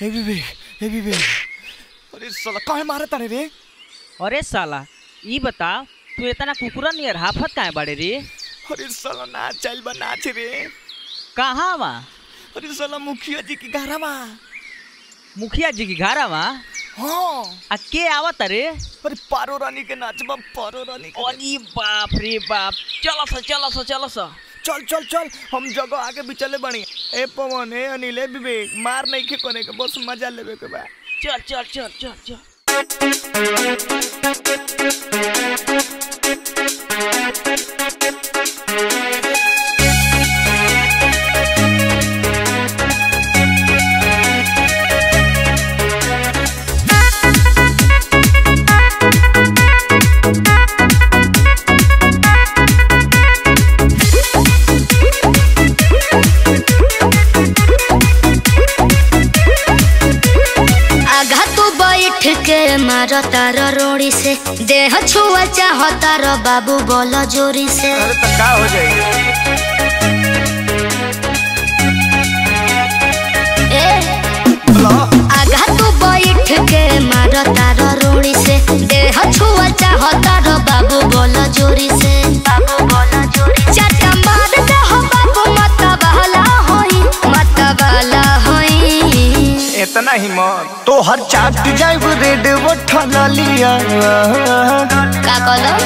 हे विवेक हे विवेक अरे साला काहे मारे तारे रे अरे साला ई बता तू इतना कुकुरा नियर हाफत काहे बाड़े रे अरे साला नाच चल बा नाच रे कहाँ वा अरे साला मुखिया जी की घरा मा मुखिया जी की घारा वा हाँ आ के आवत रे अरे पारो रानी के नाच बा पारो रानी के अरे बाप रे बाप चलो सा चलो सा चलो सा चल चल चल हम जगह आगे भी चले बनी ए पवन ए अनिल ए विवेक मार नहीं के करे के बस मजा लेवे के बा चल चल चल चल चल आघा तू बैठ के मारो तार रोड़ी से देह छुआ चाह तार बाबू बोलो जोरी से अरे तो का हो जाएगी ए आघा तू बैठ के मारो तार रोड़ी से देह छुआ चाह तार बाबू बोलो जोरी से बाबू बोलो जोरी चाटा मार दे हो बाबू मत बहला होई मत बहला होई इतना हिम्मत तो हर चाट जाइब रेड वो ठलिया का कहलो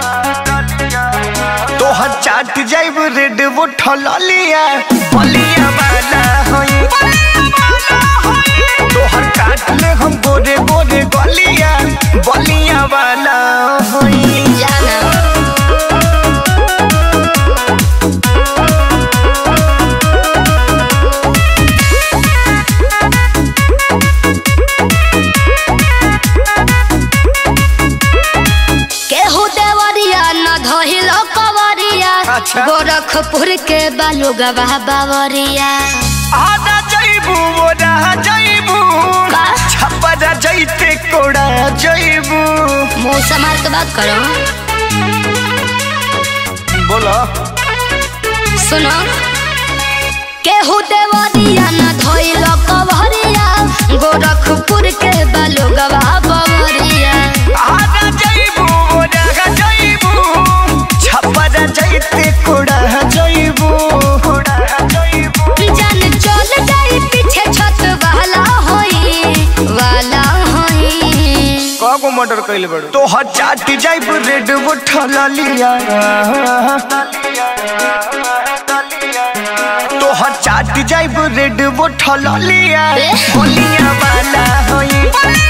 तो हर चाट जाइब रेड वो ठलिया बलिया वाला होई तो हर काट ले हम गोरे गोरे गलिया बलिया वाला होई जाना केहू देवरिया न धहिलो कवरिया अच्छा। गोरखपुर के बालुगवा बावरिया आदा जइबू ओरा जइबू का? छपरा जइते कोड़ा जइबू मुंह संभाल के बात करो बोलो सुनो केहू देवरिया न धइलो कवरिया गोरखपुर के बालुगवा बावरिया आदा जइबू ओरा जइबू छपरा जइते कोड़ा जइबू कोड़ा जइबू जान चल जाई पीछे छत वाला होई वाला होई कागो मर्डर कइले बड़ू तो हर चाटी जाइब रेड वो ठलिया तो हर चाटी जाइब रेड वो ठलिया ए? बोलिया वाला होई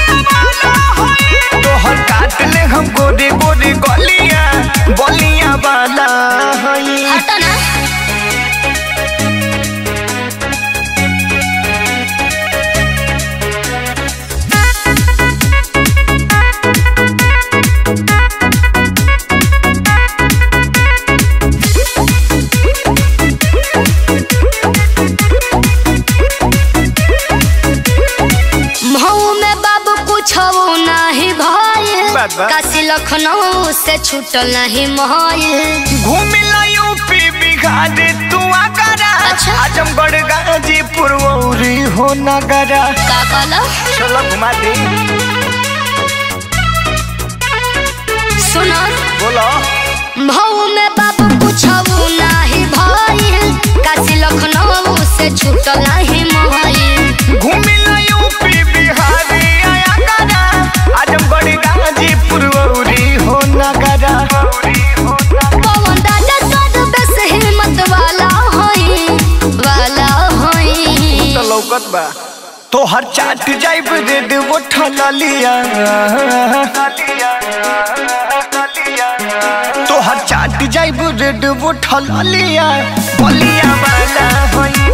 तो हर काट ले हम गोरे गोरे गलिया बोलिया वाला होई हटो ना महू में बाबू कुछ नहीं भइल बात बा। काशी लखनऊ से छूटल नहीं महल घूमिला यूपी बिहार तू आगरा अच्छा। आजमगढ़ गाजीपुर औरी हो नगरा का कहलो चलो घुमा दे सुनो बोलो महू में बाबू कुछ नहीं भइल काशी लखनऊ से छूटल नहीं महल घूमिला यूपी बिहार आगरा आजमगढ़ गाजीपुर औरी हो नगरा पवन राजा सर बस हिम्मत वाला होई वाला होई तो लौकत बा तो हर चाट जाइब रेड वो ठलिया तो हर चाट जाइब रेड वो ठलिया बलिया वाला होई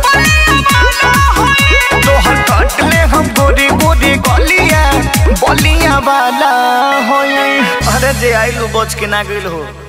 तो हर काट ले हम गोरे गोरे गलिया बलिया वाला होई अरे जे आइलू बच के ना गइल हो